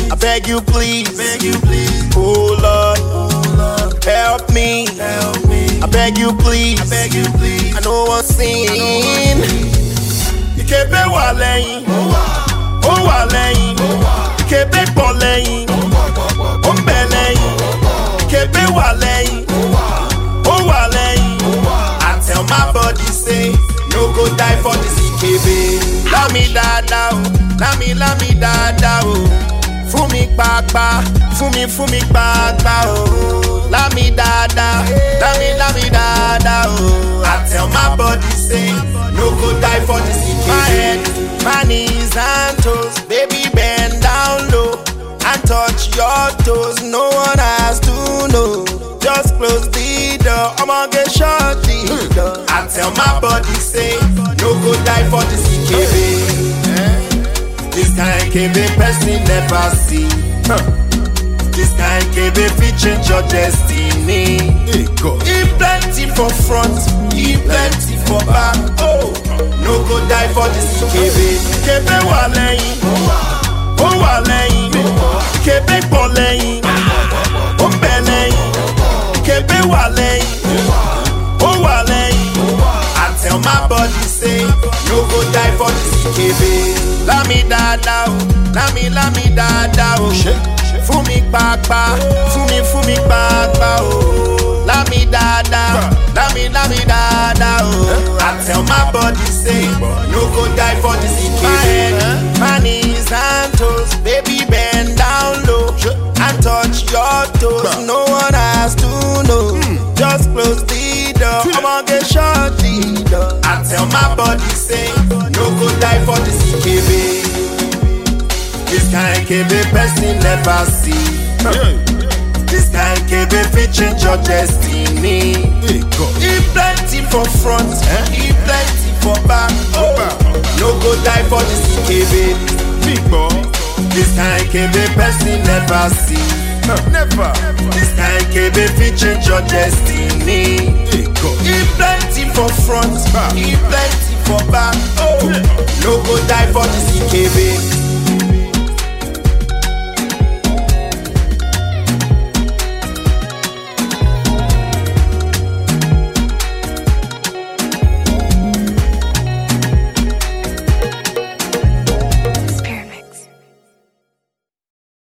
I beg you please, oh Lord, help me, I beg you please, I know one sin. Ìkébé wà lẹ́yìn, ó wà lẹ́yìn, ìkébé pọ̀ lẹ́yìn, ó ń bẹ lẹ́yìn, ìkébé wà lẹ́yìn, ó wà lẹ́yìn. I tell my body say, no go die for this ìkébé. Lámi dáadáa o, lámi lámi dáadáa o. Fún mi pàápàá, fún mi fún mi pàápàá o. Lámi dáadáa, lámi lámi dáadáa o. I tell my body say, no go die for this ìkébé. My head, my knees and toes, baby bend down low and touch your toes. No one has to know. Just close the door. I'ma get shut the door. I tell my body say, no go die for this EKB. This kind KB person never see. This kind KB fit change your destiny. He plenty for front, he plenty for back. Oh, no go die for this EKB. EKB wà lẹ́yìn, ó wà lẹ́yìn, EKB pọ̀ lẹ́yìn, ó ń bẹ lẹ́yìn, EKB wà lẹ́yìn, ó wà lẹ́yìn. I tell my body say, no go die for this EKB. Lámi dáadáa o, lámi lámi dáadáa o. Fún mi pàápàá, fún mi fún mi pàápàá o. Lámi dáadáa, lámi lámi dáadáa o. I tell my body say, no go die for this EKB. My head, my knees and toes, baby bend down low and touch your toes. No one has to know. Just close the door. I'ma get shut the door. I tell my body say, no go die for this EKB. This kind KB person never see. This kind KB fit change your destiny. He plenty for front, he plenty for back. Oh, no go die for this EKB. This kind KB person never see. Never. This kind KB fit change your destiny. He plenty for front, he plenty for back. Oh, no go die for this EKB.